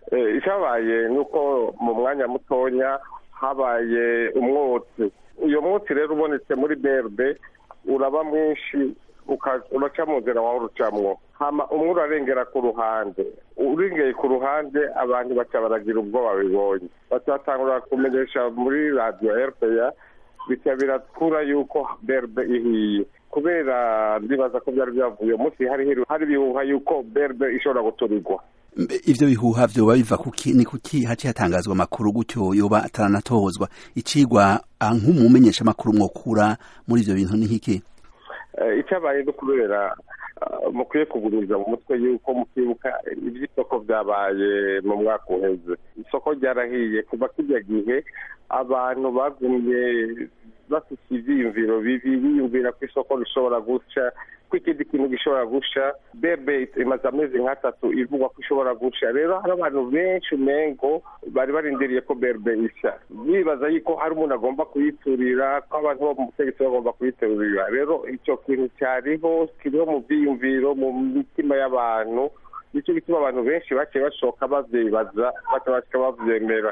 icyabaye ni uko mu mwanya mutonya habaye umwotsi uyu mwotsi rero ubonetse muri berbe uraba mwinshi uraca mu nzira wawe urucamwo hama umwe urarengera ku ruhande urengeye ku ruhande abantu baca baragira ubwoba bibonye baca batangura kumenyesha muri radiyo rpa bica birakura yuko berbe ihiye kubera ndibaza ko byari byavuye umunsi hari hari ibihuha yuko berbe ishobora guturirwa ivyo bihuha vyoba biva kuki ni kuki haci hatangazwa amakuru gutyo yoba ataranatohozwa icigwa nk'umumenyesha amakuru mwokura muri ivyo bintu ni nkiki icyabaye no kubera mukwiye kuguriza mu mutwe yuko mukibuka iby'isoko byabaye mu mwaka uheze isoko ryarahiye kuva kijya gihe abantu bagumye bafite ibyiyumviro bibi biyumvira ko isoko rishobora guca ko ikindi kintu gishobora gusha bebe imaze amezi nk'atatu ivugwa ko ishobora gusha rero hari abantu benshi umengo bari barindiriye ko berbe isha bibaza yuko hari umuntu agomba kuyiturira ko abantu bo mu butegetsi bagomba kuyiturira rero icyo kintu cyariho kiriho mu byiyumviro mu mitima y'abantu nicyo gituma abantu benshi baciye bashoka bavyibaza batabashika bavyemera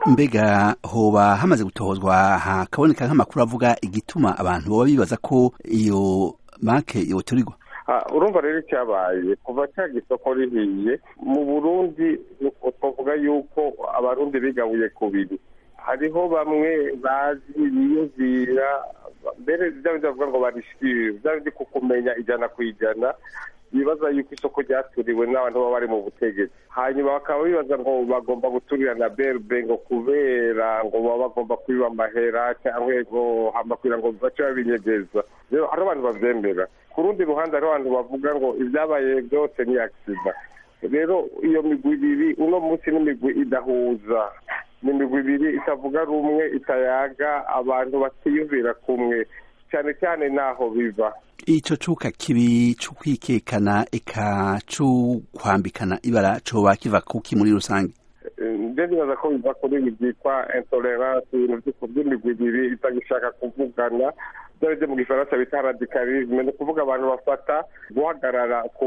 mbega hoba hamaze gutohozwa hakaboneka nk'amakuru avuga igituma abantu boba bibaza ko iyo make yoturirwa urumva rero icyabaye kuva cya gisoko rihiye mu burundi twavuga yuko abarundi bigabuye kubiri hariho bamwe bazi biyumvira mbere bya bindi bavuga ngo barishikire bya bindi ku kumenya ijana ku ijana bibaza yuko isoko ryaturiwe n'abantu baba bari mu butegetsi hanyuma bakaba bibaza ngo bagomba guturira na berbe ngo kubera ngo baba bagomba kwiba amahera cyangwa ngo hamakwira ngo bace babinyegeza rero hari abantu babyemera ku rundi ruhande hariho abantu bavuga ngo ibyabaye byose ni agisida rero iyo migwi ibiri uno munsi n'imigwi idahuza ni imigwi ibiri itavuga rumwe itayaga abantu batiyumvira kumwe cyane cyane naho biva ico cuka kibi c'ukwikekana eka c'ukwambikana ibara coba kiva kuki muri rusange nje nibaza ko biva kuri ibi byitwa intolerance ibintu by'imigwi ibiri itagishaka kuvugana byari byo mu gifaransa bita radicalisme ni ukuvuga abantu bafata guhagarara ku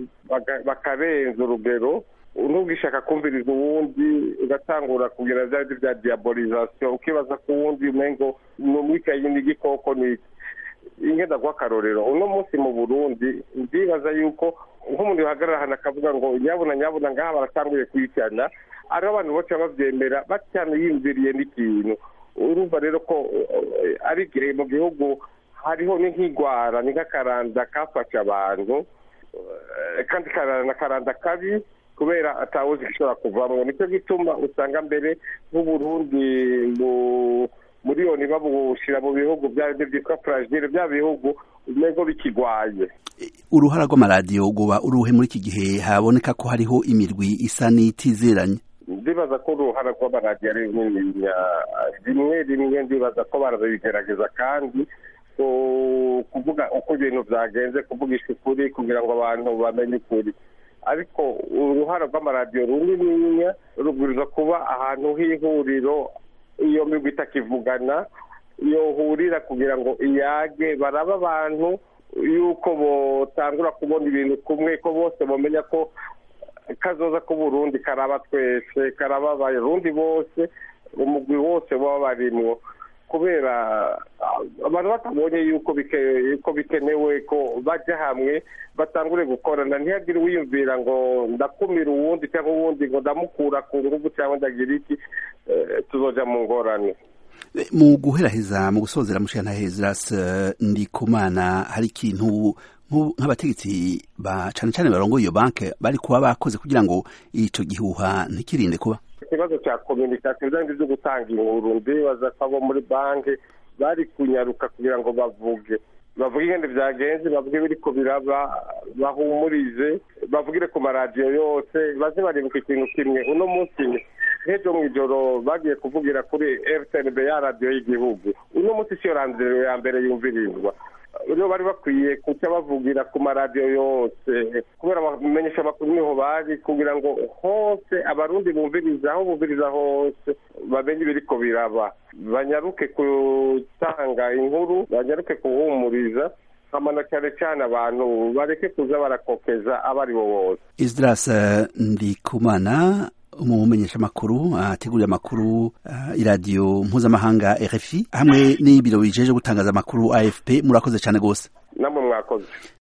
bakarenza urugero ntugishaka kumviriza uwundi ugatangura kugira bya bindi bya diabolisation ukibaza ko uwundi umengo ni umwikayi n'igikoko ni iki ingenda guha akarorero uno munsi mu burundi ndibaza yuko nk'umuntu yahagarara ahantu akavuga ngo nyabuna nyabuna ngaha baratanguye kwicana ariho abantu bose babyemera bataniyumviriye n'ikintu urumva rero ko ari igihe mu gihugu hariho nk'igwara ni nk'akaranda kafashe abantu kandi karanda karanda kabi kubera atawuzi ishobora kuvamo nicyo gituma usanga mbere nk'uburundi mu miliyoni babushyira mu bihugu bya byitwa fragile bya bihugu umego bikigwaye uruhara rw'amaradiyo guba uruhe muri iki gihe haboneka ko hariho imirwi isa n'itizeranye ndibaza ko uruhara rw'amaradiyo ari runini rimwe rimwe ndibaza ko barabigerageza kandi kuvuga uko ibintu byagenze kuvugisha ukuri kugira ngo abantu bamenye ukuri ariko uruhara rw'amaradiyo runininya rubwiriza kuba ahantu h'ihuriro iyo migwi itakivugana yohurira kugira ngo iyage baraba abantu yuko botangura kubona ibintu kumwe ko bose bamenya ko kazoza k'uburundi karaba twese karaba abarundi bose umugwi wose baba barimwo kubera abantu batabonye yuko bikenewe ko bajya hamwe batangure gukorana ntihagire uwiyumvira ngo ndakumira uwundi cyangwa uwundi ngo ndamukura ku ngufu cyangwa ndagira iki tuzoja mu ngorane mu guheraheza mu gusozera mushana hezras ndikumana hari ikintu nk'abategetsi ba cane cane barongoye iyo banke bari kuba bakoze kugira ngo ico gihuha ntikirinde kuba ikibazo cya kominikasiyo byandi byo gutanga inkuru ndibaza ko abo muri banki bari kunyaruka kugira ngo bavuge bavuge ingendo byagenze bavuge biriko biraba bahumurize bavugire ku maradiyo yose baze baribuka ikintu kimwe uno munsi nk'ejo mu ijoro bagiye kuvugira kuri rtnb ya radiyo y'igihugu uno munsi siyo radiyo ya mbere yumvirizwa rero bari bakwiye kuca bavugira ku maradiyo yose kubera bamenyesha amakuru niho bari kugira ngo hose abarundi bumviriza aho bumviriza hose bamenye ibiriko biraba banyaruke gutanga inkuru banyaruke kuhumuriza hamana cyane cyane abantu bareke kuza barakokeza abo ari bo bose isdras ndikumana umumenyesha amakuru ategurira amakuru iradiyo mpuzamahanga RFI hamwe n'ibiro bijeje gutangaza amakuru AFP murakoze cyane gose namwe mwakoze